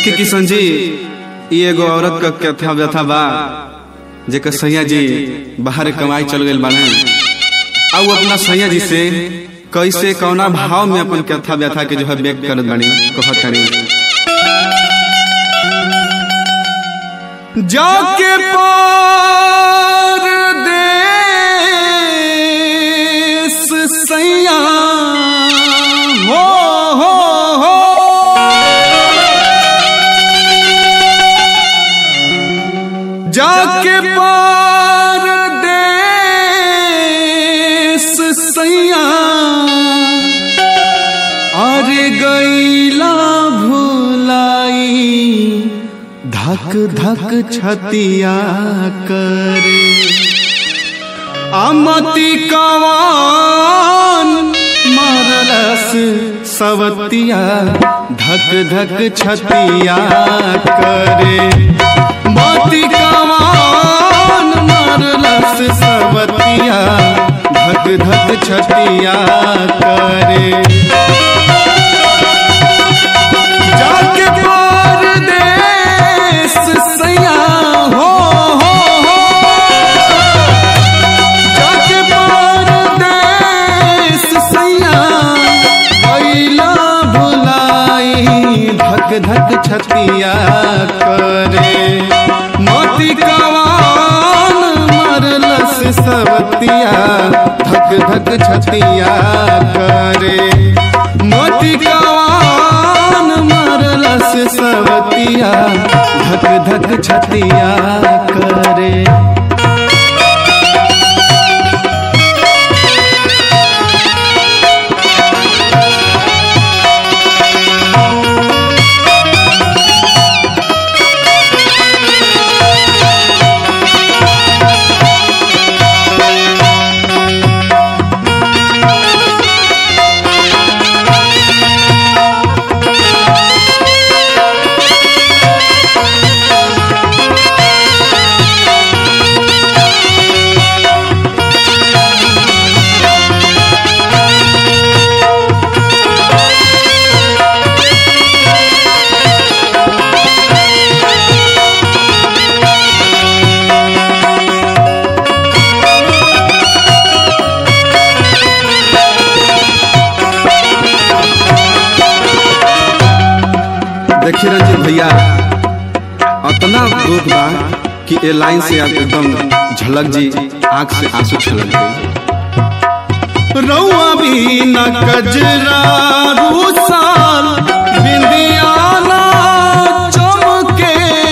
देखी किशन जी ई एगो औरत का कथा व्यथा बा जेकर सैया जी बाहर कमाई चल गई बाने आ वो अपना सैया जी से कैसे कौना भाव में अपन कथा व्यथा के जो है व्यक्त करत बानी कहत तानी जाके पार देश सैया हो हो हो जाके पार देश सैया अरे गईला भुलाई धक धक छतिया करे अमति कवान मरलस सवतिया धक धक छतिया करे मति कवान मरलस सवतिया धक धक छतिया करे जाके पार देश सैया हो हो हो जाके पार देश सैया कैला भुलाई धक धक छतिया करे मोती कवान मरलस सवतिया धक धक छतिया करे मोती कवान मरलस सवतिया धक धक छतिया करे देखिए रंजीत भैया अतना दुख बा कि ए लाइन से आप एकदम झलक जी आंख से आंसू छलक गई रउआ भी न कजरा रूसाल बिंदियाना चमके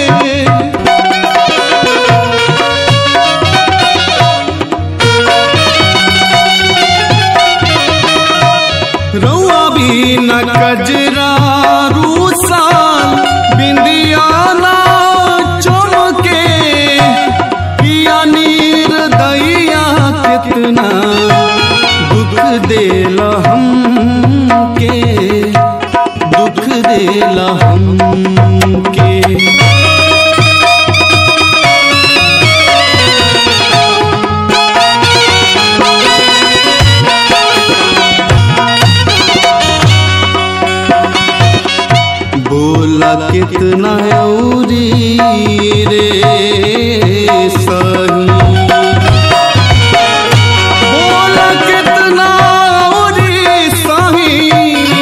रउआ भी न कजरा रूसाल बिंदियाना चमके पिया नीर दैया कितना दुख देल हमके दुख देल हमके बोला कितना औरी रे सही बोला कितना औरी सही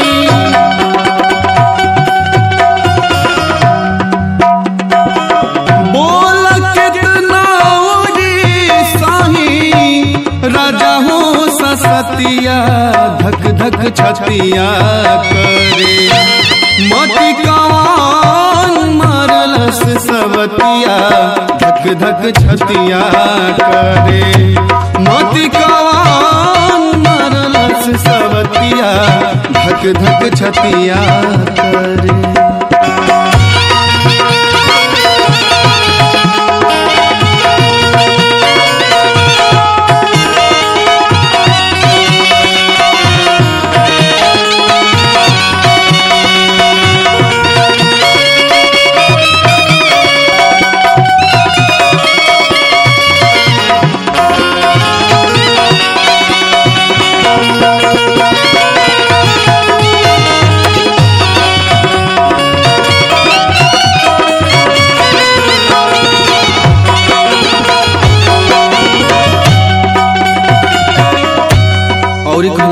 बोला कितना औरी सही राजा हो ससतिया धक धक छतिया करे मति कवान मारलस सवतिया धक धक छतिया करे मति कवान मारलस सवतिया धक धक छतिया करे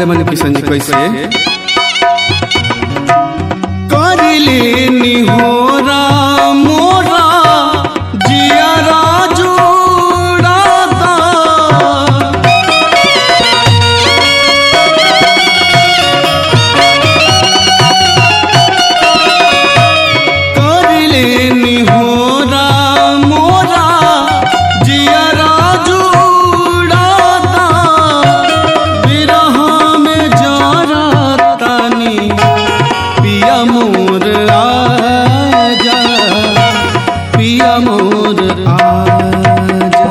कहले मन किशन जी कैसे करिले निहोरा मोरा जियारा जोड़ाता करले निहोरा मोरा जियरा जुड़ाता बिरह में जरतानी पिया मोर आजा पिया मोर आजा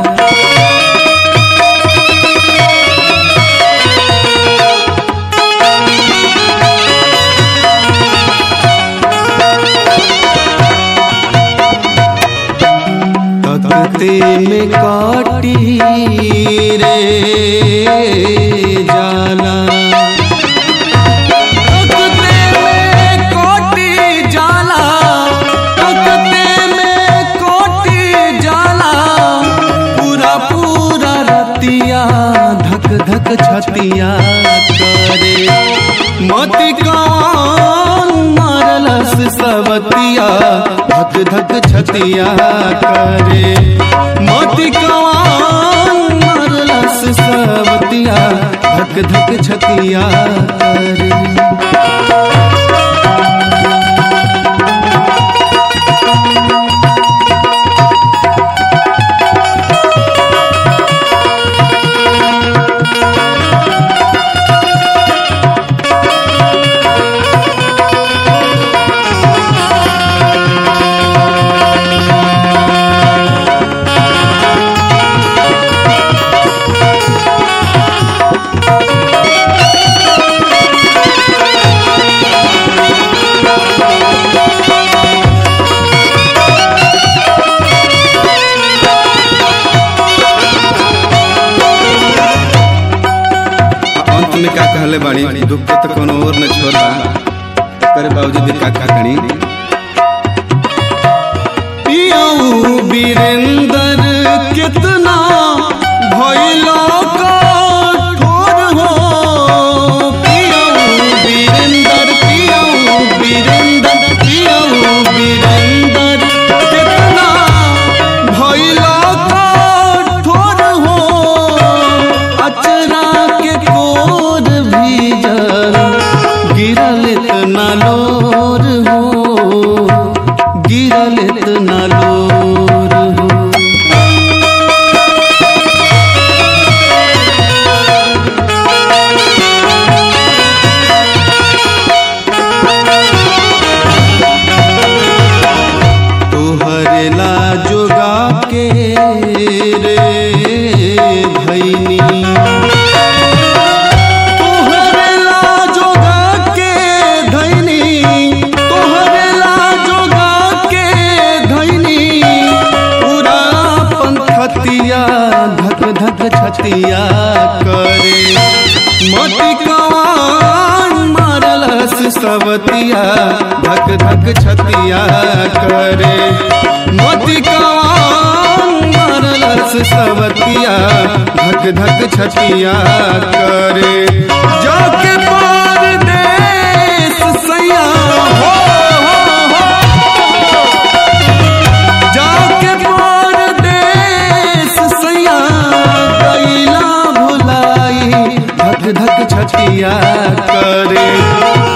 तकते में काटी रे जाला तकते में काटी जाला तकते में काटी जाला पूरा पूरा रतिया धक धक छतिया करे मति कौन मारलस सवतिया धक धक छतिया करे मति कौन मारलस सवतिया धक धक छतिया करे अंत में का कहले बाड़ी दुख के तो कोनो और न छोड़ा करे बाबूजी भी का का करी पियाऊ वीरेंद्र कितना भइलो कठोर हो पियाऊ वीरेंद्र पियाऊ वीरेंद्र पियाऊ वीरेंद्र कितना भइलो कठोर हो अचरा के कोर भीजल गिरल इतना लोर हो गिरल इतना लोर हो तोहरे ला जोगा के रे भैनी तोहरे ला जोगा के धैनी तोहरे ला जोगा के धैनी पूरा पंथतिया धक धक छतिया करे मति कवान मारलस सवतिया धक धक छतिया करे मति कवान मारलस सवतिया धक धक छतिया करे जाके पार देश सैया हो, हो, हो। जाके पार देश सैया कैला भुलाई धक धक छतिया करे